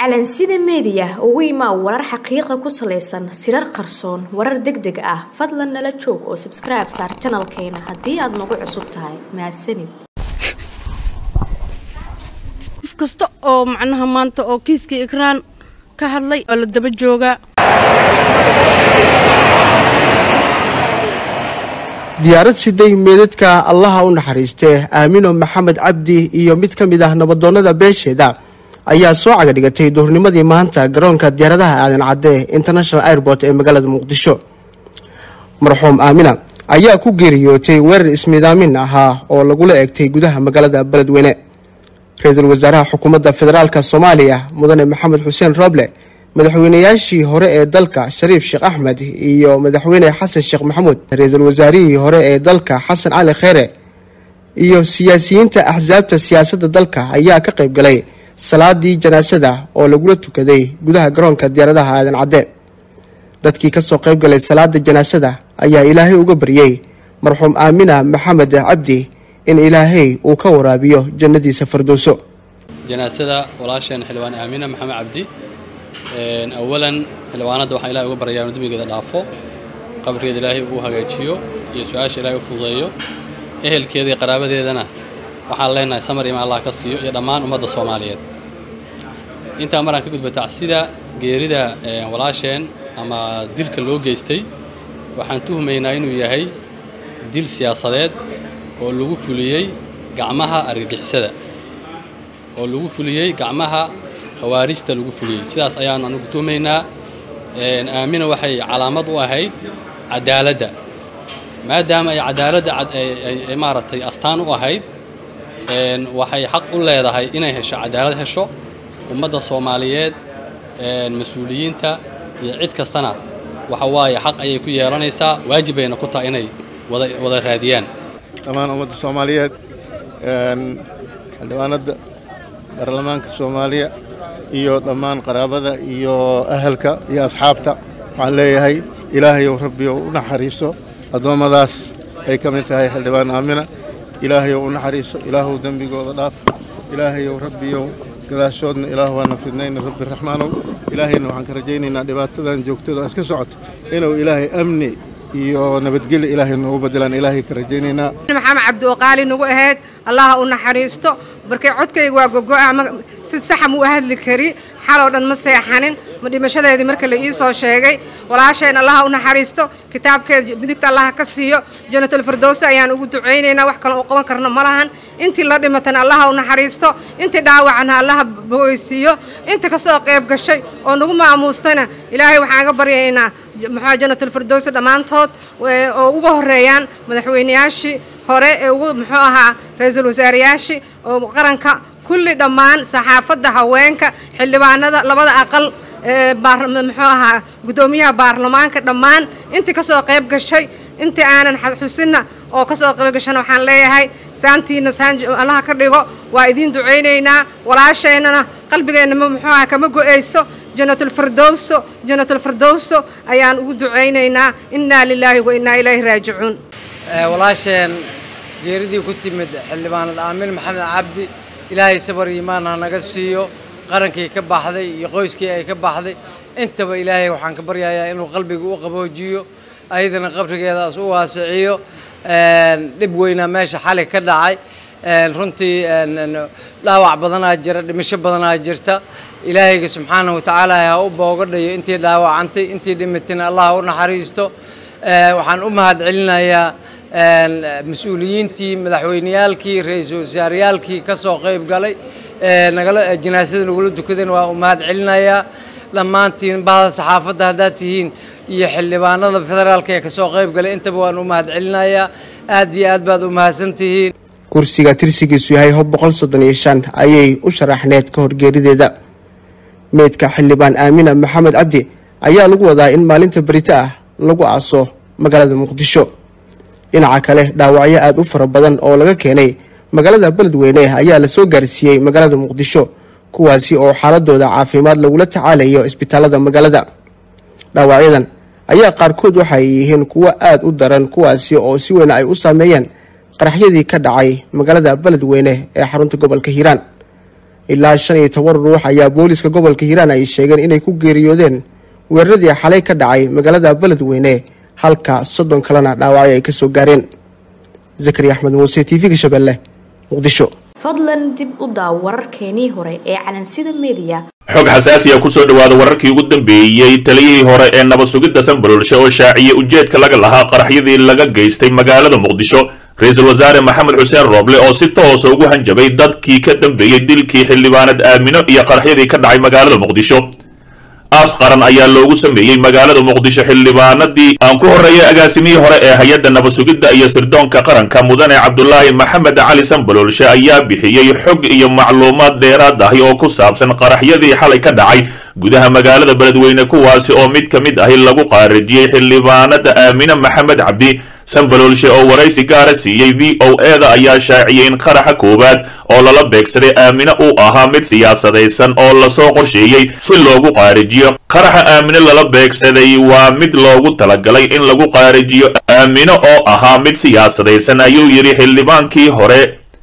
calansida meediya ugu imaa warar xaqiiqa ku salaysan sirar qarsoon warar deg deg ah fadlan nala joog oo sabskribe saar janalkeena haddii aad nagu cusub tahay mahadsanid qof kasta oo macnaha maanta oo kiiska ikraan ka hadlay oo la daba joogaa diyaarad siday meedadka allaha u naxariistee aamino maxamed cabdi iyo mid ka mid ah nabadoonnada beesheeda ayaa soo caga dhigatay duhurnimadii maanta garoonka diyaaradaha aadan cadde international airport ee magaalada muqdisho marxuum aamina ayaa ku geeriyootay weerar ismiidaamin ahaa oo lagula eegtay gudaha magaalada beledweyne ra-iisul wasaaraha xukuumadda federaalk soomaaliya mudane maxamed xuseen roble madaxweynayaashii hore ee dalka shariif sheekh axmed iyo madaxweyne xasan sheekh maxamuud ra-iisul wasaarihii hore ee dalka xasan cali kheyre iyo siyaasiyiinta axsaabta siyaasadda dalka ayaa ka qayb galay salaadii janaasada oo lagula tukaday gudaha garoonka diyaaradaha aadan cadde dadkii kasoo qayb galay salaada janaasada ayaa ilaahay uga baryey marxuum aamina maxamed cabdi in ilaahay uu ka waraabiyo jannadiisa fardowso janaasada walaasheen xildhibaan aamina maxamed cabdi awalan xildhibaanadda waxaan ilahay uga baryaa inu dembigeeda dhaafo qabrigeeda ilaahay uu hagaajiyo iyo su-aasha ilaahay u fududeeyo ehelkeeda iyo qaraabadeedana waxaan leenahay samar ima allah ka siiyo iyo dhammaan ummadda soomaaliyeed intaa maraan ka gudba tacsida geerida walaasheen ama dilka loo geystay waxaan tuhmaynaa inuu yahay dil siyaasadeed oo lagu fuliyey gacmaha argagixisada oo lagu fuliyey gacmaha khawaarijta lagu fuliyey sidaas ayaanu anugu tuhmaynaa aamina waxay calaamad u ahayd cadaaladda maadaama ay cadaaladda ay maaragtay astaan u ahayd waxay xaq u leedahay inay hesho cadaalad hesho ummadda soomaaliyeed mas-uuliyiinta iyo cid kastana waxa waaye xaq ayay ku yeelanaysaa waajib bayna ku tahay inay wada wada raadiyaan dhammaan ummadda soomaaliyeed xildhibaanadda baarlamaanka soomaaliya iyo dhammaan qaraabada iyo ahalka iyo asxaabta waxaan leeyahay ilaahayow rabbiyow u naxariiso addoommadaas ay ka mid tahay xildhibaan aamina ilaahayow u naxariiso ilaahuw dembigooda dhaaf ilaahayow rabbiyow gadaashoodna ilaah waana fidnayna rabbi raxmaanow ilaahayna waxaan ka rajaynaynaa dhibaatadan joogtada iska socoto inuu ilaahay amni iyo nabadgelya ilaahay noogu badilaan ilaahay ka rajaynaynaa maxamed cabdi oo qaali nagu ahayd allaha u naxariisto markay codkayga waa gogo'a si saxa mu u hadli kari xaloo dhan ma seexanin ma dhimashadeedii marka la ii soo sheegay walaasheen allaha u naxariisto kitaabkeeda midigta allaha ka siiyo janatulfirdowsi ayaan ugu ducaynaynaa wax kale u qaban karno ma lahan intii la dhimatana allaha u naxariisto intii dhaawacana allaha bogeysiiyo inta ka soo qayb gashay oo nagu maamuustana ilaahay waxaan ga baryaynaa maxaa janatulfirdowsi dhammaantood oo uga horeeyaan madaxweynayaashii hore ee ugu muxuu ahaa ra-iisul wasaarayaashii oo qaranka kulli dhammaan saxaafadda haweenka xildhibaanada labada aqal muxuu ahaa guddoomiyaha baarlamaanka dhammaan intii kasoo qayb gashay intii aanan xusinna oo kasoo qayb gashana waxaan leeyahay saantiina saan allaha ka dhigo waa idiin ducaynaynaa walaasheennana qalbigeenna muxuu ahaa kama go-ayso janatulfirdowso janatulfirdowso ayaan ugu ducaynaynaa innaa lilaahi wa innaa ilaahi raajicuun walaasheen geeridii ku timid xildhibaanad aamin maxamed cabdi ilaahay sabar iimaan ha naga siiyo qarankii ka baxday iyo qoyskii ay ka baxday intaba ilaahay waxaan ka baryayaa inuu qalbiga u qaboojiyo ayadana qabrigeedaas u waasiciyo dhib weynaa meesha xali ka dhacay runtii dhaawac badanaa jira dhimasho badanaa jirta ilaahayga subxaanahu watacaala ha u boogadhayo intii dhaawacantay intii dhimatayna allah u naxariisto waxaan u mahad celinayaa mas-uuliyiintii madaxweyneyaalkii ra-iisul wasaareyaalkii ka soo qayb galay nagala janaasada nagula dukadeen waa u mahad celinayaa dhammaantiin bahda saxaafadda haddaad tihiin iyo xildhibaanada federaalka ee kasoo qayb galay intaba waan u mahad celinayaa aad iyo aad baad u mahadsan tihiin kursiga tirsigiisu yahay hob boqol soddon iyo shan ayay u sharaxneed ka horgeerideeda meydka xildhibaan aamina maxamed cabdi ayaa lagu wadaa in maalinta berito ah lagu aaso magaalada muqdisho dhinaca kale dhaawacyo aada u fara badan oo laga keenay magaalada beledweyne ayaa lasoo gaarsiiyey magaalada muqdisho kuwaasi oo xaaladooda caafimaad lagula tacaalayo isbitaalada magaalada dhaawacyadan ayaa qaarkood waxay yihiin kuwo aada u daran kuwaasi oo si weyn ay u saameeyeen qaraxyadii ka dhacay magaalada beledweyne ee xarunta gobolka hiiraan ilaa shan iyo toban ruux ayaa booliska gobolka hiiraan ay sheegeen inay ku geeriyoodeen weeraradii xalay ka dhacay magaalada beledweyne halka soddon kalena dhaawacyo ay kasoo gaareen zakari axmed muuse t v-ga shabeelle muqdisho fadlan dib u daaw wararkeenii hore ee calansida mediya xog xasaasiya kusoo dhawaada wararkii ugu dambeeyey taliyihii hore ee nabad sugidda sanbalolshe oo shaaciyey ujeedka laga lahaa qaraxyadii laga geystay magaalada muqdisho ra-iisul wasaare maxamed xuseen rooble oo si toosa ugu hanjabay dadkii ka dambeeyey dilkii xildhibaanad aamino iyo qaraxyadii ka dhacay magaalada muqdisho aas qaran ayaa loogu sameeyey magaalada muqdisho xildhibaanadii aan ku horreeyay agaasimihii hore ee hay-adda nabad sugidda iyo sirdoonka qaranka mudane cabdulaahi maxamed cali sanbaloolshe ayaa bixiyey xog iyo macluumaad dheeraad ahi oo ku saabsan qaraxyadii xalay ka dhacay gudaha magaalada beledweyne kuwaasi oo mid ka mid ahi lagu qaarajiyey xildhibaanada aamine maxamed cabdi sanbaloolshe oo waraysi gaara siiyey v o e da ayaa shaaciyey in qaraxa koowaad oo lala beegsaday aamine uu ahaa mid siyaasadaysan oo lasoo qorsheeyey si loogu qaarijiyo qaraxa aamine lala beegsaday waa mid loogu talagalay in lagu qaarijiyo aamine oo ahaa mid siyaasadaysan ayuu yidhi xildhibaankii hore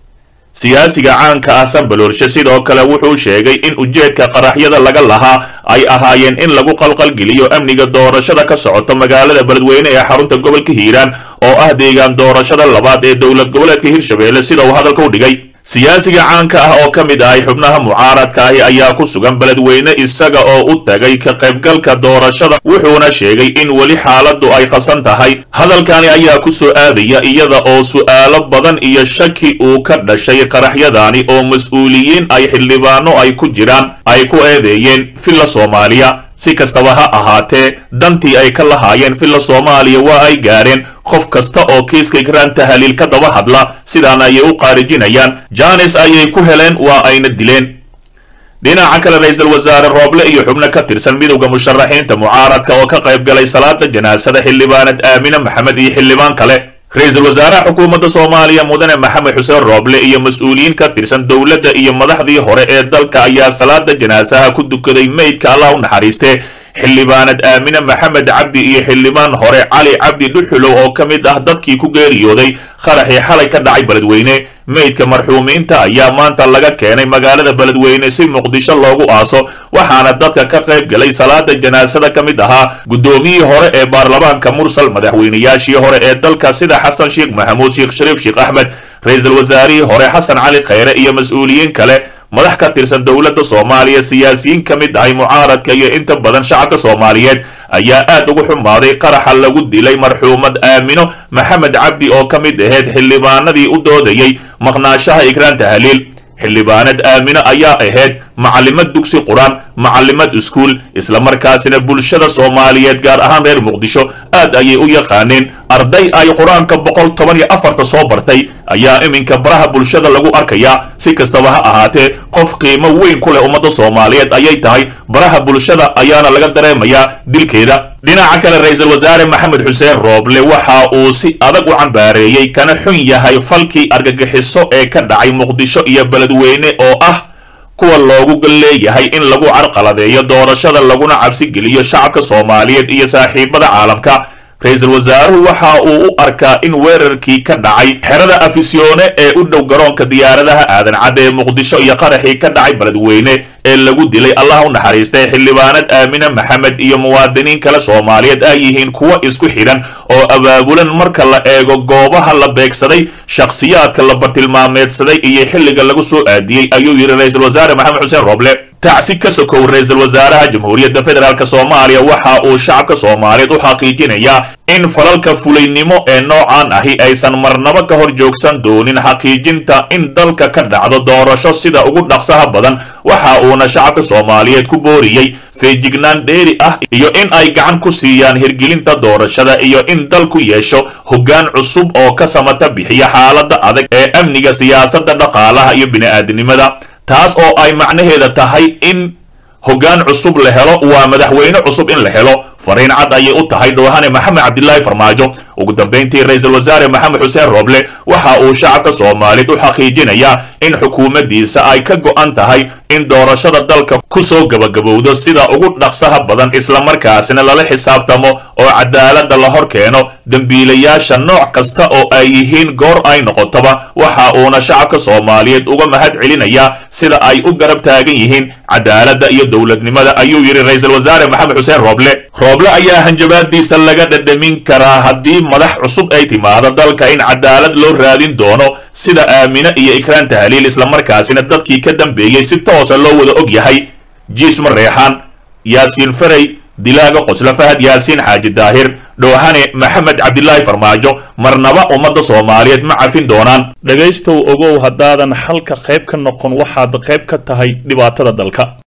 siyaasiga caanka ah sanbaloolshe sidoo kale wuxuu sheegay in ujeedka qaraxyada laga lahaa ay ahaayeen in lagu qalqalgeliyo amniga doorashada ka socoto magaalada beledweyne ee xarunta gobolka hiiraan oo ah deegaan doorashada labaad ee dowlad goboleedka hirshabelle sida uu hadalka u dhigay siyaasiga caanka ah oo ka mid ahay xubnaha mucaaradka ahi ayaa ku sugan beledweyne isaga oo u tagay ka qaybgalka doorashada wuxuuna sheegay in weli xaaladdu ay qasan tahay hadalkani ayaa ku soo aadaya iyada oo su'aalo badan iyo shaki uu ka dhashay qaraxyadaani oo mas-uuliyiin ay xildhibaano ay ku jiraan ay ku eedeeyeen villa soomaaliya si kastaba ha ahaatee dantii ay ka lahaayeen villa soomaaliya waa ay gaareen qof kasta oo kiiska ikraan tahaliil ka daba hadla sidaana ayay u qaarijinayaan janis ayay ku heleen waa ayna dileen dhinaca kale ra-iisul wasaare rooble iyo xubno ka tirsan midowda musharaxiinta mucaaradka oo ka qayb galay salaada janaasada xildhibaanad aamine maxamed iyo xildhibaan kale ra-iisul wasaaraha xukuumadda soomaaliya mudane maxamed xuseen rooble iyo mas-uuliyiin ka tirsan dowladda iyo madaxdii hore ee dalka ayaa salaada janaasaha ku dukaday meydka allah u naxariistee xildhibaanad aamine maxamed cabdi iyo xildhibaan hore cali cabdi dhuxulow oo ka mid ah dadkii ku geeriyooday qaraxii xalay ka dhacay beledweyne meydka marxuumiinta ayaa maanta laga keenay magaalada beledweyne si muqdisho loogu aaso waxaana dadka ka qayb galay salaada janaasada ka mid ahaa guddoomiyihii hore ee baarlamaanka mursal madaxweynayaashii hore ee dalka sida xasan sheekh maxamuud sheekh shariif sheekh axmed ra-iisul wasaarihii hore xasan cali khayre iyo mas-uuliyiin kale madax ka tirsan dowladda soomaaliya siyaasiyiin ka mid ahay mucaaradka iyo inta badan shacabka soomaaliyeed ayaa aad ugu xumaaday qaraxa lagu dilay marxuumad aamino maxamed cabdi oo ka mid ahayd xildhibaanadii u doodayey maqnaashaha ikraan tahaliil xildhibaanad aamino ayaa ahayd macalimad dugsi qur-aan macalimad iskuul islamarkaasina bulshada soomaaliyeed gaar ahaan reer muqdisho aad ayay u yaqaaneen arday ay qur-aanka boqol toban iyo afarta soo bartay ayaa iminka baraha bulshada lagu arkayaa si kastaba ha ahaatee qof qiimo weyn ku leh ummadda soomaaliyeed ayay tahay baraha bulshada ayaana laga dareemayaa dilkeeda dhinaca kale ra-iisul wasaare maxamed xuseen rooble waxa uu si adag u cambaareeyey kana xun yahay falkii argagixiso ee ka dhacay muqdisho iyo beledweyne oo ah kuwa loogu leeyahay in lagu carqaladeeyo doorashada laguna cabsi geliyo shacabka soomaaliyeed iyo saaxiibada caalamka ra-iisul wasaaruhu waxa uu u arkaa in weerarkii ka dhacay xerada afisyoone ee u dhow garoonka diyaaradaha aadan cadde ee muqdisho iyo qaraxii ka dhacay beledweyne ee lagu dilay allah u naxariistay xildhibaanad aamine maxamed iyo muwaadiniin kale soomaaliyeed ay yihiin kuwo isku xidhan oo abaabulan marka la eego goobaha la beegsaday shakhsiyaadka la bartilmaameedsaday iyo xilliga lagu soo aadiyey ayuu yidhi ra-iisul wasaare maxamed xuseen roble tacsi ka sokow ra-iisul wasaaraha jamhuuriyadda federaalk soomaaliya waxa uu shacabka soomaaliyeed u xaqiijinayaa in falalka fulaynimo ee noocan ahi aysan marnabo ka hor joogsan doonin xaqiijinta in dalka ka dhacdo doorasho sida ugu dhaqsaha badan waxa uuna shacabka soomaaliyeed ku booriyey feejignaan dheeri ah iyo in ay gacan ku siiyaan hirgelinta doorashada iyo in dalku yeesho hoggaan cusub oo ka samata bixiya xaaladda adag ee amniga siyaasadda dhaqaalaha iyo bini'aadanimada taas oo ay macnaheeda tahay in hoggaan cusub la helo waa madaxweyne cusub in la helo fariin cad ayay u tahay dhoohane maxamed cabdilaahi farmaajo ugu dambayntii ra-iisul wasaare maxamed xuseen rooble waxa uu shacabka soomaaliyeed u xaqiijinayaa in xukuumaddiisa ay ka go'an tahay in doorashada dalka ku soo gabagabowdo sida ugu dhaqsaha badan islamarkaasina lala xisaabtamo oo cadaaladda la hor keeno dembiilayaasha nooc kasta oo ay yihiin goor ay noqotoba waxa uuna shacabka soomaaliyeed uga mahad celinayaa sida ay u garab taagan yihiin cadaaladda iyo dowladnimada ayuu yidhi ra-iisul wasaare maxamed xuseen rooble rooble ayaa hanjabaadiisa laga dhadhamin karaa haddii madax cusub ay timaado dalka in cadaalad loo raadin doono sida aamine iyo ikraan tahliil islamarkaasina dadkii ka dambeeyey si toosa loo wada og yahay jiisma reexaan yaasiin faray dilaaga qosla fahad yaasiin xaaji daahir dhoohane maxamed cabdilaahi farmaajo marnaba ummadda soomaaliyeed ma cafin doonaan dhegaystow ogow haddaadan xalka qayb ka noqon waxaad qayb ka tahay dhibaatada dalka